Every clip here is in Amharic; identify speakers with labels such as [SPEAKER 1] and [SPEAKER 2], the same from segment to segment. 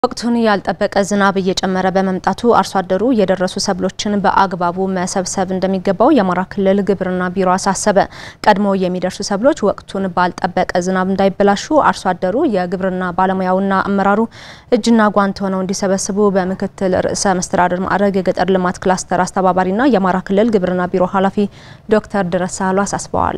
[SPEAKER 1] ወቅቱን ያልጠበቀ ዝናብ እየጨመረ በመምጣቱ አርሶ አደሩ የደረሱ ሰብሎችን በአግባቡ መሰብሰብ እንደሚገባው የአማራ ክልል ግብርና ቢሮ አሳሰበ። ቀድሞ የሚደርሱ ሰብሎች ወቅቱን ባልጠበቀ ዝናብ እንዳይበላሹ አርሶ አደሩ የግብርና ባለሙያውና አመራሩ እጅና ጓንት ሆነው እንዲሰበስቡ በምክትል ርዕሰ መስተዳድር ማዕረግ የገጠር ልማት ክላስተር አስተባባሪና የአማራ ክልል ግብርና ቢሮ ኃላፊ ዶክተር ድረስ ሳህሉ አሳስበዋል።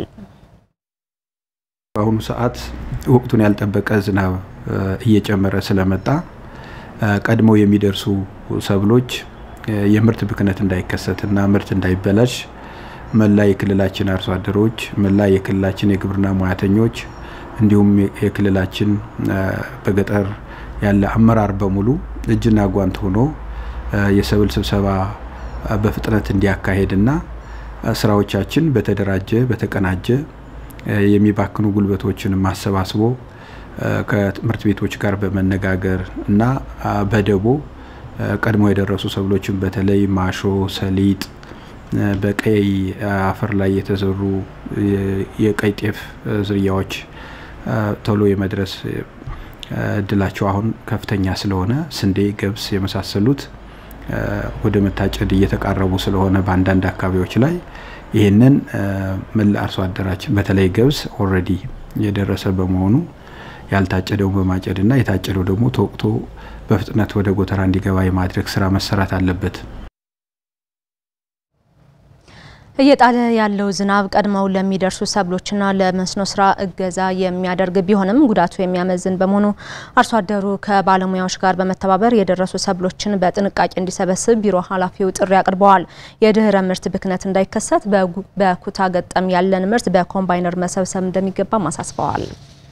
[SPEAKER 2] በአሁኑ ሰዓት ወቅቱን ያልጠበቀ ዝናብ እየጨመረ ስለመጣ ቀድመው የሚደርሱ ሰብሎች የምርት ብክነት እንዳይከሰትና ምርት እንዳይበላሽ መላ የክልላችን አርሶ አደሮች፣ መላ የክልላችን የግብርና ሙያተኞች እንዲሁም የክልላችን በገጠር ያለ አመራር በሙሉ እጅና ጓንት ሆኖ የሰብል ስብሰባ በፍጥነት እንዲያካሄድና ስራዎቻችን በተደራጀ በተቀናጀ የሚባክኑ ጉልበቶችን ማሰባስቦ ከትምህርት ቤቶች ጋር በመነጋገር እና በደቦ ቀድሞ የደረሱ ሰብሎችን በተለይ ማሾ፣ ሰሊጥ፣ በቀይ አፈር ላይ የተዘሩ የቀይ ጤፍ ዝርያዎች ቶሎ የመድረስ እድላቸው አሁን ከፍተኛ ስለሆነ ስንዴ፣ ገብስ የመሳሰሉት ወደ መታጨድ እየተቃረቡ ስለሆነ በአንዳንድ አካባቢዎች ላይ ይህንን መላ አርሶ አደራችን በተለይ ገብስ ኦልሬዲ የደረሰ በመሆኑ ያልታጨደውን በማጨድና የታጨደው ደግሞ ተወቅቶ በፍጥነት ወደ ጎተራ እንዲገባ የማድረግ ስራ መሰራት አለበት።
[SPEAKER 1] እየጣለ ያለው ዝናብ ቀድመው ለሚደርሱ ሰብሎችና ለመስኖ ስራ እገዛ የሚያደርግ ቢሆንም ጉዳቱ የሚያመዝን በመሆኑ አርሶ አደሩ ከባለሙያዎች ጋር በመተባበር የደረሱ ሰብሎችን በጥንቃቄ እንዲሰበስብ ቢሮ ኃላፊው ጥሪ አቅርበዋል። የድህረ ምርት ብክነት እንዳይከሰት በኩታ ገጠም ያለን ምርት በኮምባይነር መሰብሰብ እንደሚገባም አሳስበዋል።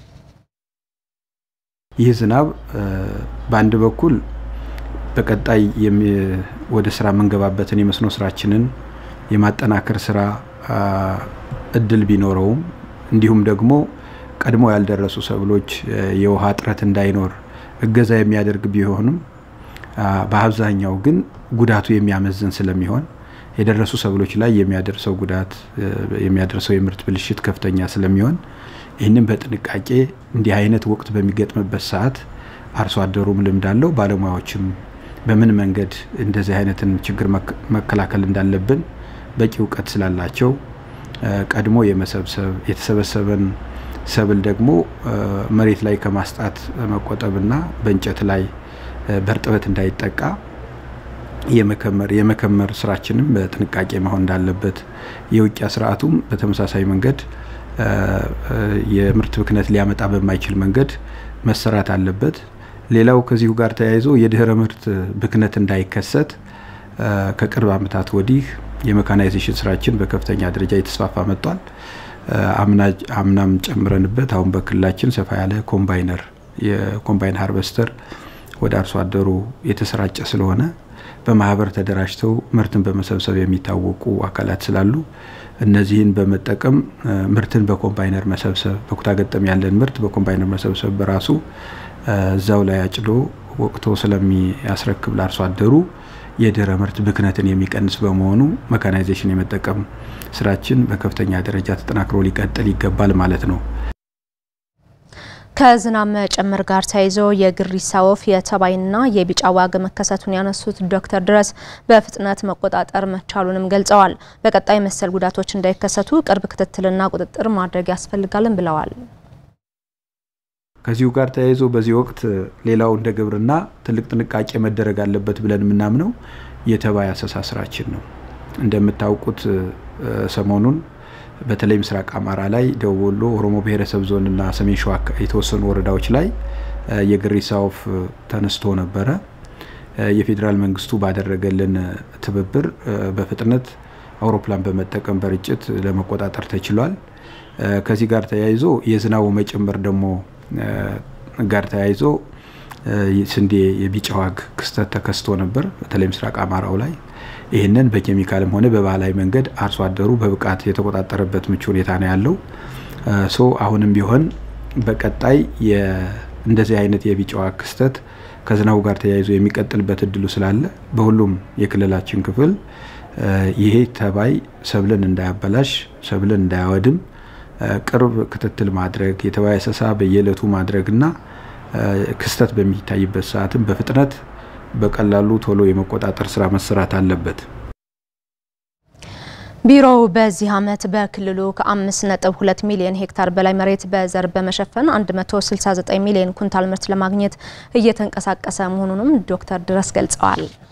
[SPEAKER 2] ይህ ዝናብ በአንድ በኩል በቀጣይ ወደ ስራ የምንገባበትን የመስኖ ስራችንን የማጠናከር ስራ እድል ቢኖረውም እንዲሁም ደግሞ ቀድሞ ያልደረሱ ሰብሎች የውሃ እጥረት እንዳይኖር እገዛ የሚያደርግ ቢሆንም በአብዛኛው ግን ጉዳቱ የሚያመዝን ስለሚሆን የደረሱ ሰብሎች ላይ የሚያደርሰው ጉዳት የሚያደርሰው የምርት ብልሽት ከፍተኛ ስለሚሆን ይህንን በጥንቃቄ እንዲህ አይነት ወቅት በሚገጥምበት ሰዓት አርሶ አደሩም ልምድ አለው፣ ባለሙያዎችም በምን መንገድ እንደዚህ አይነትን ችግር መከላከል እንዳለብን በቂ እውቀት ስላላቸው ቀድሞ የመሰብሰብ የተሰበሰበን ሰብል ደግሞ መሬት ላይ ከማስጣት መቆጠብና በእንጨት ላይ በእርጥበት እንዳይጠቃ የመከመር የመከመር ስራችንም በጥንቃቄ መሆን እንዳለበት የውቂያ ስርዓቱም በተመሳሳይ መንገድ የምርት ብክነት ሊያመጣ በማይችል መንገድ መሰራት አለበት። ሌላው ከዚሁ ጋር ተያይዞ የድህረ ምርት ብክነት እንዳይከሰት ከቅርብ ዓመታት ወዲህ የሜካናይዜሽን ስራችን በከፍተኛ ደረጃ የተስፋፋ መጥቷል። አምናም ጨምረንበት አሁን በክልላችን ሰፋ ያለ ኮምባይነር የኮምባይን ሃርቨስተር ወደ አርሶ አደሩ የተሰራጨ ስለሆነ በማህበር ተደራጅተው ምርትን በመሰብሰብ የሚታወቁ አካላት ስላሉ እነዚህን በመጠቀም ምርትን በኮምባይነር መሰብሰብ በኩታ ገጠም ያለን ምርት በኮምባይነር መሰብሰብ በራሱ እዛው ላይ አጭዶ ወቅቶ ስለሚያስረክብ ለአርሶ አደሩ የድህረ ምርት ብክነትን የሚቀንስ በመሆኑ መካናይዜሽን የመጠቀም ስራችን በከፍተኛ ደረጃ ተጠናክሮ ሊቀጥል ይገባል ማለት ነው።
[SPEAKER 1] ከዝናብ መጨመር ጋር ተያይዞ የግሪሳ ወፍ የተባይና የቢጫ ዋግ መከሰቱን ያነሱት ዶክተር ድረስ በፍጥነት መቆጣጠር መቻሉንም ገልጸዋል። በቀጣይ መሰል ጉዳቶች እንዳይከሰቱ ቅርብ ክትትልና ቁጥጥር ማድረግ ያስፈልጋልን ብለዋል።
[SPEAKER 2] ከዚሁ ጋር ተያይዞ በዚህ ወቅት ሌላው እንደ ግብርና ትልቅ ጥንቃቄ መደረግ አለበት ብለን የምናምነው የተባይ አሰሳ ስራችን ነው። እንደምታውቁት ሰሞኑን በተለይ ምስራቅ አማራ ላይ ደቡብ ወሎ፣ ኦሮሞ ብሔረሰብ ዞን እና ሰሜን ሸዋ የተወሰኑ ወረዳዎች ላይ የግሪሳ ወፍ ተነስቶ ነበረ። የፌዴራል መንግስቱ ባደረገልን ትብብር በፍጥነት አውሮፕላን በመጠቀም በርጭት ለመቆጣጠር ተችሏል። ከዚህ ጋር ተያይዞ የዝናቡ መጨመር ደግሞ ጋር ተያይዞ ስንዴ የቢጫ ዋግ ክስተት ተከስቶ ነበር፣ በተለይ ምስራቅ አማራው ላይ ይህንን በኬሚካልም ሆነ በባህላዊ መንገድ አርሶ አደሩ በብቃት የተቆጣጠረበት ምቹ ሁኔታ ነው ያለው። ሶ አሁንም ቢሆን በቀጣይ እንደዚህ አይነት የቢጫ ዋግ ክስተት ከዝናቡ ጋር ተያይዞ የሚቀጥልበት እድሉ ስላለ በሁሉም የክልላችን ክፍል ይሄ ተባይ ሰብልን እንዳያበላሽ፣ ሰብልን እንዳያወድም ቅርብ ክትትል ማድረግ የተባይ አሰሳ በየዕለቱ ማድረግና ክስተት በሚታይበት ሰዓትም በፍጥነት በቀላሉ ቶሎ የመቆጣጠር ስራ መሰራት አለበት።
[SPEAKER 1] ቢሮው በዚህ ዓመት በክልሉ ከ5.2 ሚሊዮን ሄክታር በላይ መሬት በዘር በመሸፈን 169 ሚሊዮን ኩንታል ምርት ለማግኘት እየተንቀሳቀሰ መሆኑንም ዶክተር ድረስ ገልጸዋል።